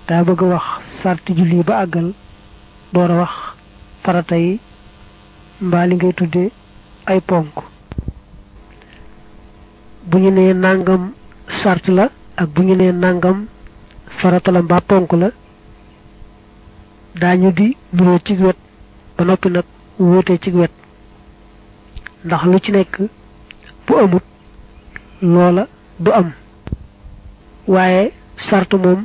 daa bëgg a wax sarti julli ba àggal door a wax farata yi mbaa li ngay tudde ay ponk bu ñu nee nangam sart la ak bu ñu nee nangam farata la mbaa ponk la daañu di nuroo ci wet ba noppi nag wuute ci wet ndax lu ci nekk bu amut loola du am waaye sart moom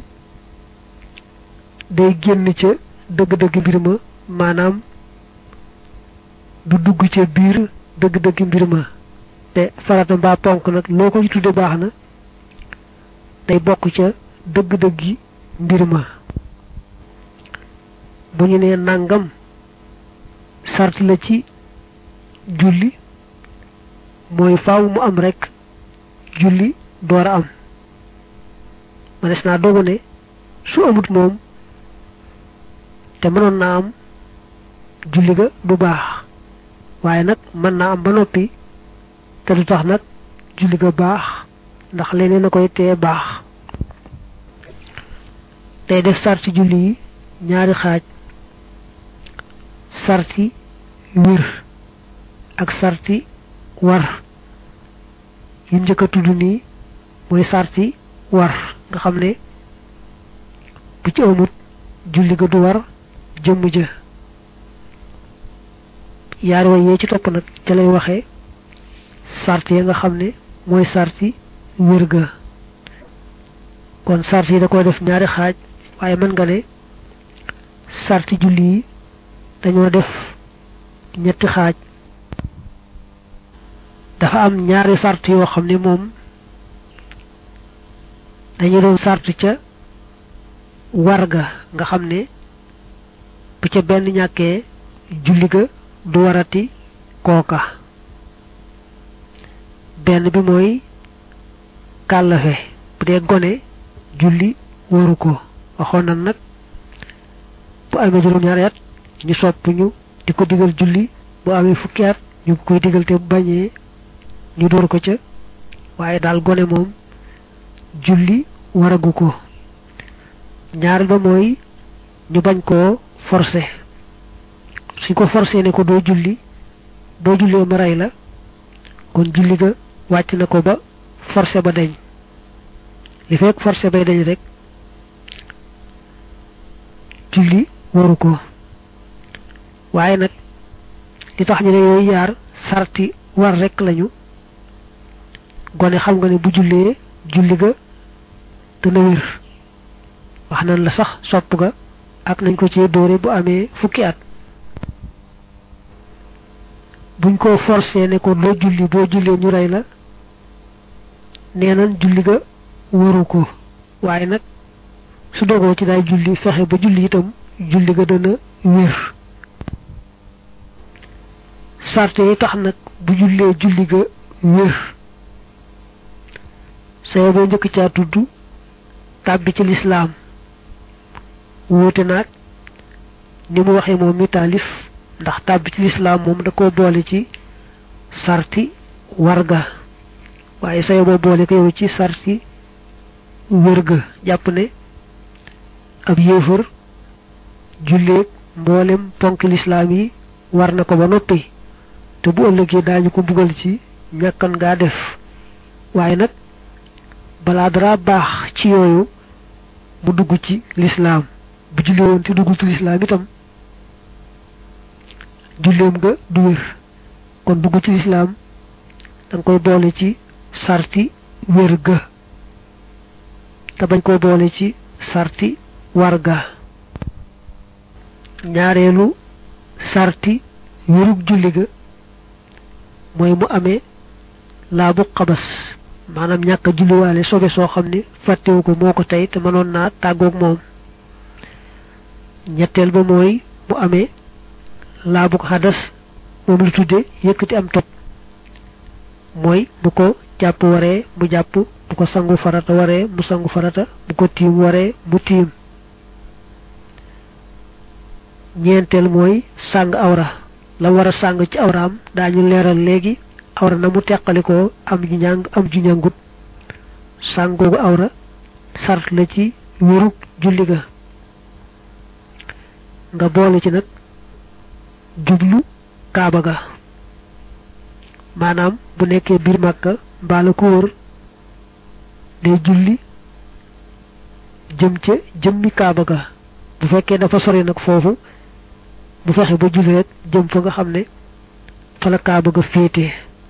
day génn ca dëgg-dëgg mbir ma maanaam du dugg ca biir dëgg-dëgg mbir ma te farata mbaa ponk nag loo ko ci tudde baax na day bokk ca dëgg-dëggi mbir ma bu ñu nee nangam sart la ci julli mooy faaw mu am rek julli door a am manes naa dogu ne su amut moom te mënoon naa am julli ga du baax waaye nag mën naa am ba noppi te du tax nag julli ga baax ndax leneen a koy tee baax day def sarti julli yi ñaari xaaj sarti wér ak sarti war yim njëkk a tudd nii mooy sarti war nga xam ne bu ci amut julli ga du war jëmm ja yaari way yee ci topp nag ca lay waxee sart ya nga xam ne mooy sarti wér ga kon sart yi da koy def ñaari xaaj waaye mën nga ne sarti julli yi dañoo def ñetti xaaj dafa am ñaari sart yoo xam ne moom dañu doon sart ca war ga nga xam ne bu ca benn ñàkkee julli ga du warati kooka benn bi mooy kàllafe bu dee gone julli waru ko waxoon nan nag bu amee juróom-ñaari at ñu sopp ñu di ko digal julli bu amee fukki at ñu koy digal te bu bañee ñu door ko ca waaye daal gone moom julli waragu ko ñaareel ba mooy ñu bañ koo forcé suñ ko forcé ne ko doo julli boo jullee ma rey la kon julli ga wàcc na ko ba forcé ba dañ li fekk forcé bay dañ rek julli waru ko waaye nag li tax ñu ne yooyu yaar sarti war rek lañu gone xam nga ne bu jullee julli ga dana wér wax nañ la sax sopp ga ak nañ ko ci dóore bu amee fukki at buñ ko forcé ne ko doo julli boo jullee ñu rey la nee nañ julli ga waru ko waaye nag su dogoo ci daay julli fexe ba julli itam julli ga dana wér sarte yi tax nag bu jullee julli ga wér saye boo njëkk caa tudd tàbbi ci lislaam wóote naag ni mu waxee moom mi taalif ndax tàbbi ci lislaam moom da ko boole ci sarti warga waaye saye boo boole ko yow ci sarti wér ga jàpp ne ab yéefar julleeg mboolem ponk lislaam yi war na ko ba noppi te bu ëllëgee daañu ko bugal ci ñàkkan ngaa def waaye nag balaa dara baax ci yooyu mu dugg ci lislaam bu julli woon te duggul ci lislaam itam julleem nga du wér kon dugg ci lislaam danga koy boole ci sarti wér ga te bañ koy boole ci sarti war ga ñaareelu sarti wérug julli ga mooy mu amee laabu xabas maanaam ñàkk a julliwaale sobe soo xam ne fàttewu ko moo ko tey te mënoon naa tàggoog moom ñetteel ba mooy mu amee laabu xadas moom lu tudde yëkkati am toj mooy bu ko jàpp waree mu jàpp bu ko sangu farata waree mu sangu farata bu ko tiim waree mu tiim ñeenteel mooy sàng awra la war a sàng ci awraam daañu leeral léegi awra na mu teqalikoo am ju ñàng am ju ñàngut sàng googu awra sart la ci wérug julli ga nga boole ci nag jublu kaaba ga maanaam bu nekkee biir màkka mbaa la ko wër day julli jëm ca jëmmi kaaba ga bu fekkee dafa sori nag foofu bu fexe ba julli rek jëm fa nga xam ne fa la kaaba ga féete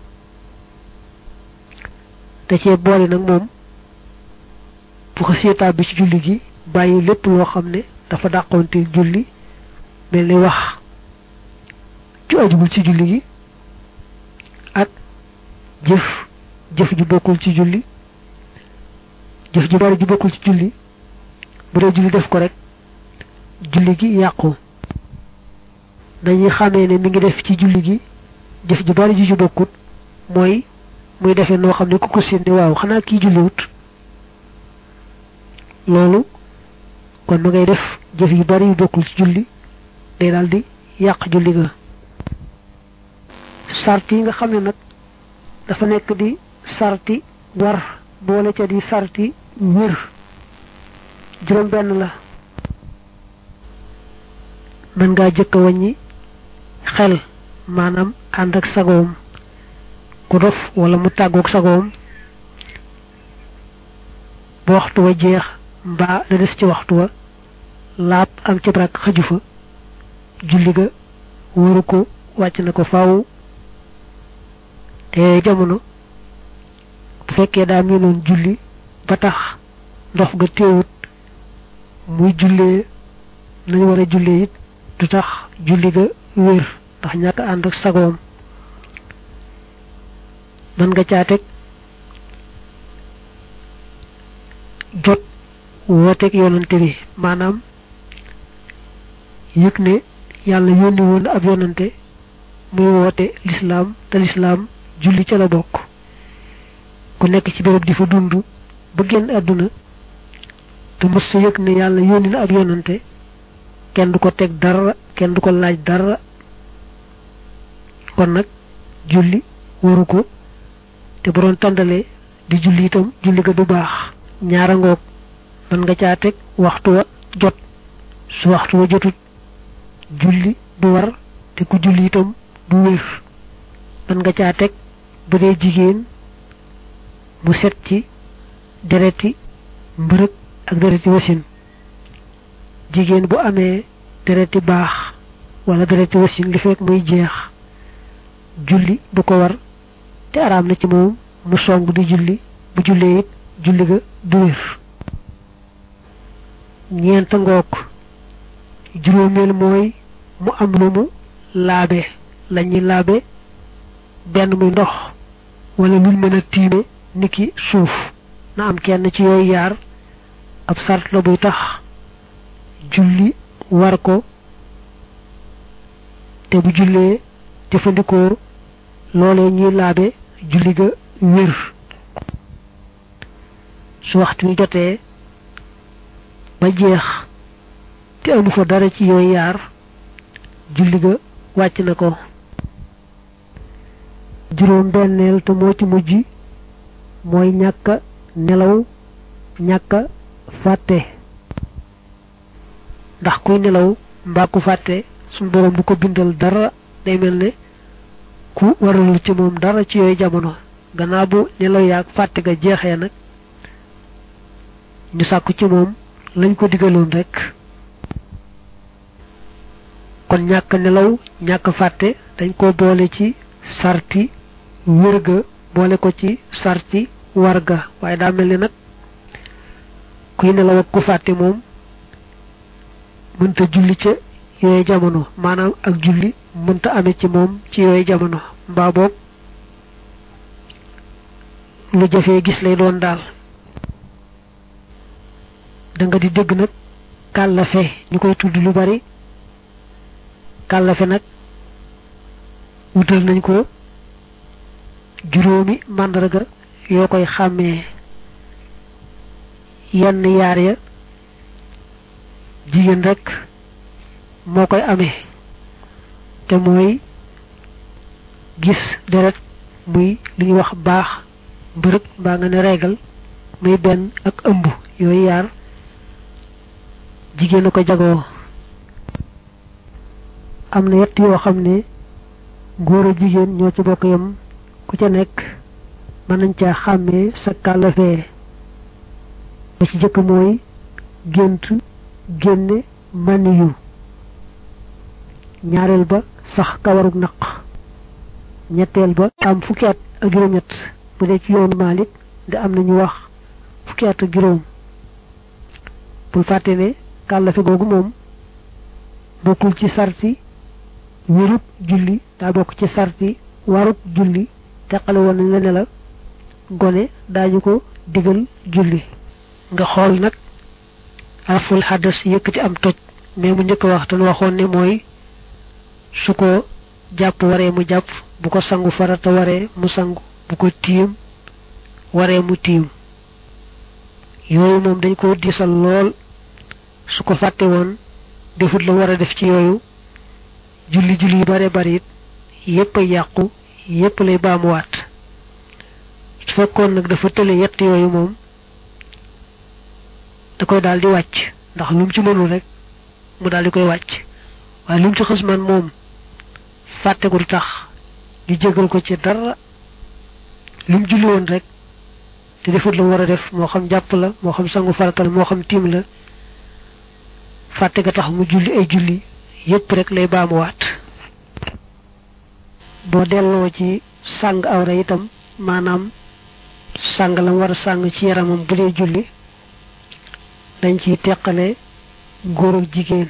da cee boole nag moom bu ko seetaa bi ci julli gi bàyyi lépp loo xam ne dafa dàqoonte julli mel ni wax ju ajugul ci julli gi ak jëf jëf ju bokkul ci julli jëf ju bari ju bokkul ci julli bu dee julli def ko rek julli gi yàqu dañuy xamee ne mi ngi def ci julli gi jëf ju bari ju ju bokkut mooy muy defee noo xam ne ku ko séen ne waaw xanaa kii julliwut loolu kon ma ngay def jëf yu bari yu bokkul ci julli day daal di yàq julli ga sart yi nga xam ne nag dafa nekk di sarti war boole ca di sarti wér juróom benn la mën ngaa jëkk a wàññi xel maanaam ànd ak sagoom ku dof wala mu tàggoog sagoom ba waxtu wa jeex mbaa la des ci waxtu wa laab am ci brak xaju fa julli ga waru ko wàcc na ko faaw te jamono bu fekkee daa miinoon julli ba tax ndox ga teewut muy jullee nañu war a jullee it du tax julli ga wér ndax ñàkk ànd ak sagoom man nga caa teg jot wooteeg yonante bi maanaam yëg ne yàlla yónni woon ab yonante muy woote lislaam te lislaam julli ca la bokk ku nekk ci béréb di fa dund ba génn àdduna te mës sa yëg ne yàlla yónni na ab yonante kenn du ko teg dara kenn du ko laaj dara kon nag julli waru ko te bu doon tàndalee di julli itam julli ga du baax ñaara ngoog mën nga caa teg waxtu wa jot su waxtu wa jotut julli du war te ku julli itam du wér mën nga caa teg bu dee jigéen mu set ci dereti mbërëg ak dereti wasin jigéen bu amee dereti baax wala dereti wasin li fekk muy jeex julli du ko war te araam na ci moom mu song di julli bu jullee it julli ga du wér ñeent ngoog juróomeel mooy mu am lu mu laabe lañuy laabe benn muy ndox wala luñ mën a tiime niki suuf na am kenn ci yooyu yaar ab sart la buy tax julli war ko te bu jullee jëfandikoo loolee ñuy laabe julli ga wér su waxtu wi jotee ba jeex te amu fa dara ci yooyu yaar julli ga wàcc na ko juróom benneel te moo ci mujj mooy ñàkk nelaw ñàkk fàtte ndax kuy nelaw mbaa ku fàtte suñu boroom du ko bindal dara day mel ne ku waralul ci moom dara ci yooyu jamono gannaaw bu nelaw yaag fàtte ga jeexee nag ñu sàkku ci moom lañ ko digaloon rek kon ñàkk nelaw ñàkk fàtte dañ ko boole ci sarti wërga boole ko ci sarti warga waaye daa mel ni nag kuy nelaw ak ku fàtte moom mënta julli ca yooyu jamono maanaam ak julli mënta ame ci moom ci yooyu jamono mbaa boog lu jafee gis lay doon daal da nga di dégg nag kàllafe ñu koy tudd lu bari kàllafe nag wutal nañ ko juróomi màndarga yoo koy xàmmee yenn yaar ya jigéen rek moo koy amee te mooy gis deret muy li ñuy wax baax mbërëg mbaa nga ne reegal muy benn ak ëmb yooyu yaar jigéen a ko jagoo am na yett yoo xam ne góor a jigéen ñoo ci bokk yam ku ca nekk mën nañ caa xàmmee sa kàllafee ba ci jëkk mooy gént génne maniyu ñaareel ba sax kawarug naq ñetteel ba am fukki at ak juróom-ñett bu dee ci yoonu Maalik da am nañu wax fukki at ak juróom bul fàtte ne kàllafe googu moom bokkul ci sarti wérub julli daa bokk ci sarti warub julli teqale woon nañ la ne la gone daañu ko digal julli nga xool nag arful xaddas yëkkati am toj mais mu njëkk wax te nu waxoon ne mooy su ko jàpp waree mu jàpp bu ko sangu farata waree mu sangu bu ko tiim waree mu tiim yooyu moom dañ ko diisal lool su ko fàtte woon defut la war a def ci yooyu julli julli yu bare bari it yépp a yàqu yépp lay baamuwaat su fekkoon nag dafa tële yett yooyu moom da koy daal di wàcc ndax lu mu ci mënul rek mu daal di koy wàcc waaye lu mu ci xës man moom fàtte ko du tax ñu jégal ko ci dara lu mu julli woon rek te defut la war a def moo xam jàpp la moo xam sangu faratal moo xam tiim la fàtte ga tax mu julli ay julli yépp rek lay baamuwaat boo delloo ci sàng awra itam maanaam sàng la mu war a sàng ci yaramam bu dee julli dañ ciy teqale góor ak jigéen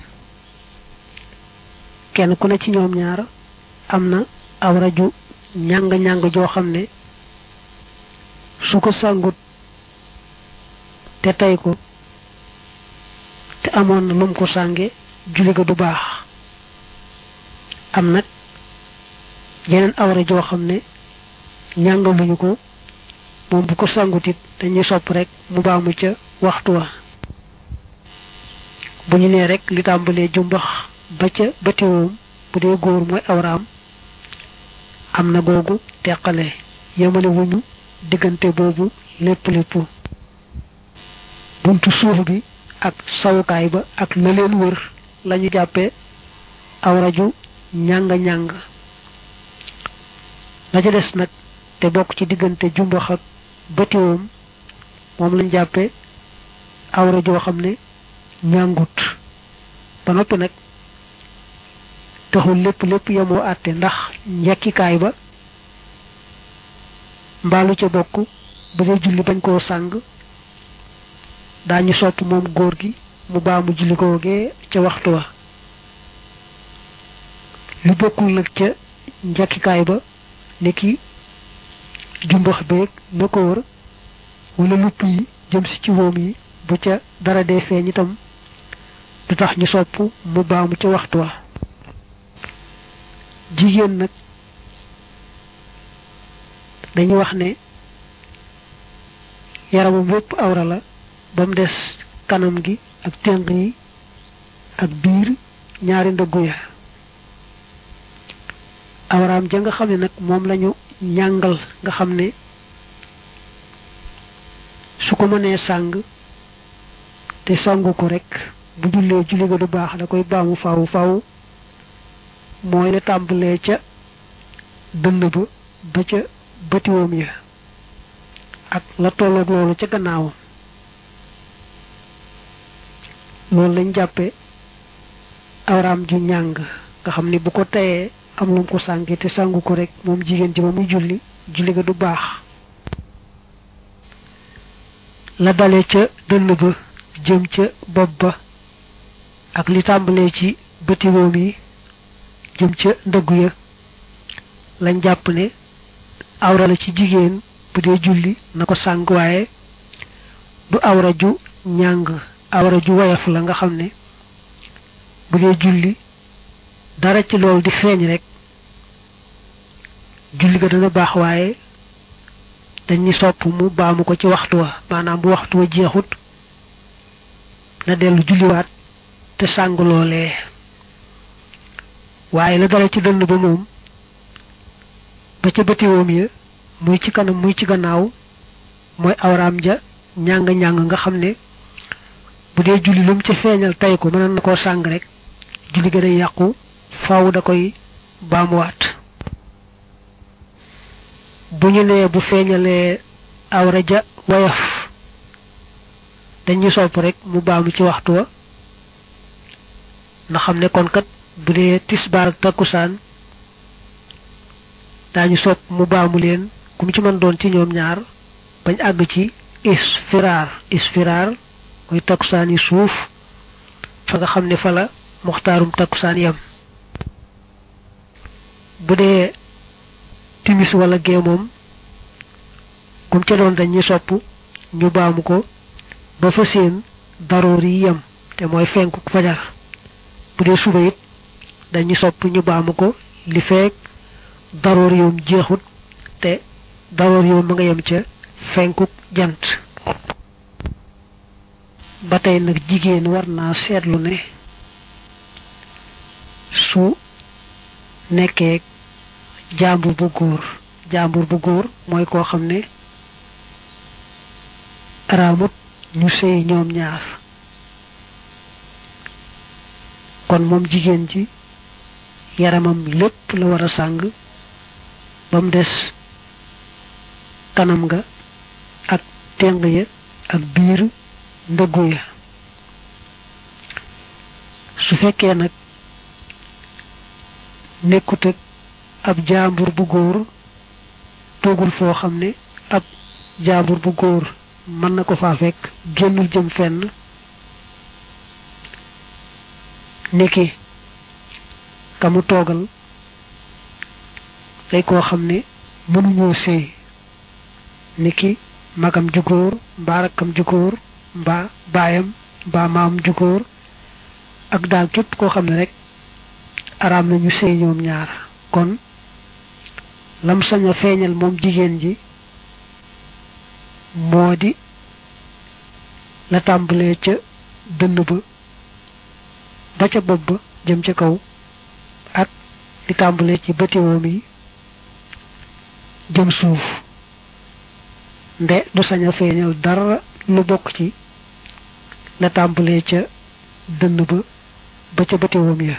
kenn ku ne ci ñoom ñaar am na awra ju ñàng-ñàng joo xam ne su ko sàngut te tey ko te amoon na lum ko sànge julli ga du baax am nag yeneen awra joo xam ne ñàngaluñu ko moom bu ko sàngutit dañuy sopp rek mu baamu ca waxtu wa bu ñu nee rek li tàmbalee jumbax ba ca batiwoom bu dee góor mooy awraam am na googu teqale yemale wuñu diggante boobu lépp lépp buntu suuf bi ak sawukaay ba ak la leen wër lañu jàppe awra ju ñàng-ñàng la ca des nag te bokk ci diggante jumbax ak batiwoom moom lañ jàppe awra joo xam ne ñàngut ba noppi nag taxul lépp lépp yemoo àtte ndax njekkikaay ba mbaalu ca bokk bu dee julli bañ koo sàng daañu sopp moom góor gi mu baamu julli googee ca waxtu wa lu bokkul nag ca njekkikaay ba ni ki jumbax beeg na ko wër wala lupp yi jëm si ci woom yi bu ca dara dee feeñ itam du tax ñu sopp mu baamu ca waxtu wa jigéen nag dañuy wax ne yaramam yépp awra la ba mu des kanam gi ak ténq yi ak biir ñaari ndëggu ya awraam ja nga xam ne nag moom lañu ñàngal nga xam ne su ko mënee sàng te sangu ko rek bu jullee julli ga du baax da koy baamu faw faw mooy la tàmbalee ca dënn ba ba ca batiwoom ya ak la tolloog loolu ca gannaawam loolu lañ jàppe awraam ju ñàng nga xam ni bu ko teyee am lu mu ko sànge te sàngu ko rek moom jigéen ji ba muy julli julli ga du baax la dale ca dënn ba jëm ca bopp ba ak li tàmbalee ci batiwoom yi jëm ca ndëggu ya lañ jàpp ne awra la ci jigéen bu dee julli na ko sàng waaye du awra ju ñàng awra ju woyof la nga xam ne bu dee julli dara ci loolu di feeñ rek julli ga dana baax waaye dañuy sopp mu baamu ko ci waxtu wa maanaam bu waxtu wa jeexut na dellu julliwaat te sàng loolee waaye la dara ci dënn ba moom ba ca bëtiwoom ya muy ci kanam muy ci gannaaw mooy awraam ja ñàng-ñàng nga xam ne bu dee julli lu mu ci feeñal tay ko mënoon na koo sàng rek julli ga day yàqu faaw da koy baamuwaat bu ñu nee bu feeñalee awra ja woyof dañuy sopp rek mu baamu ci waxtu wa na xam ne kon kat bu dee tisbaar ak takkusaan daañu sopp mu baamu leen ku mu ci mën doon ci ñoom ñaar bañ àgg ci isfiraar isfiraar mooy takkusaan yi suuf fa nga xam ne fa la muxtaarum takkusaan yam bu dee timis wala gee moom kum ca doon dañuy sopp ñu baamu ko ba fa seen daroor yi yam te mooy fenku fajar bu dee suba it dañuy sopp ñu baamu ko li feek daroor yoom jeexut te daroor yoom ma nga yem ca fenkuk jant ba tey nag jigéen war naa seetlu ne su nekkee jàmbur bu góor jàmbur bu góor mooy koo xam ne araamut ñu sëy ñoom ñaar kon moom jigéen ji yaramam lépp la war a sàng ba mu des kanam nga ak teng ya ak biir ndëggu ya su fekkee nag nekkut ak ab jaambur bu góor toogul foo xam ne ab jaambur bu góor mën na ko faa fekk génnul jëm fenn niki ka mu toogal day koo xam ne mënuñoo sëy niki magam ju góor mbaa rakkam ju góor mbaa baayam mbaa maam ju góor ak daal képp koo xam ne rek araam nañu sëy ñoom ñaar kon lam sañ a feeñal moom jigéen ji moo di la tàmbalee ca dënn ba ba ca bopp ba jëm ca kaw ak li tàmbalee ci bëtiwoom yi jëm suuf nde du sañ a feeñal dara lu bokk ci la tàmbalee ca dënn ba ba ca bëtiwoom ya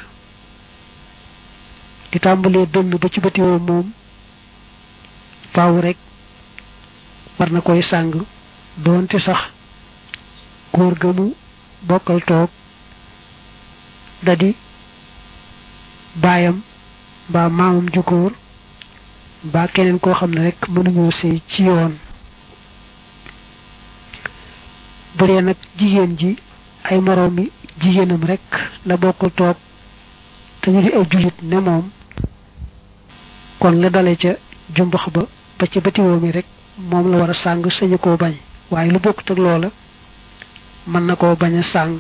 di tàmbalee dënn ba ci bëtiwoom moom faaw rek war na koy sàng doonte sax góor ga mu bokkal toog da di baayam mbaa maamam ju góor mbaa keneen koo xam ne rek mënuñoo sëy ci yoon bu dee nag jigéen ji ay moroomi jigéenam rek la bokkal toog te ñu di ay jullit ne moom kon la dale ca jumbax ba ba ci batiwoo mi rek moom la war a sàng sañu koo bañ waaye lu bokkut ak loola mën na koo bañ a sàng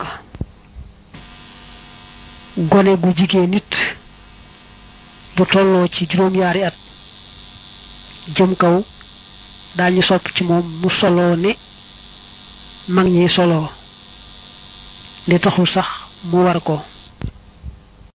gone gu jigéen nit bu tolloo ci juróom-yaari at jëm kaw daañu sopp ci moom mu soloo ne mag ñi soloo li taxul sax mu war ko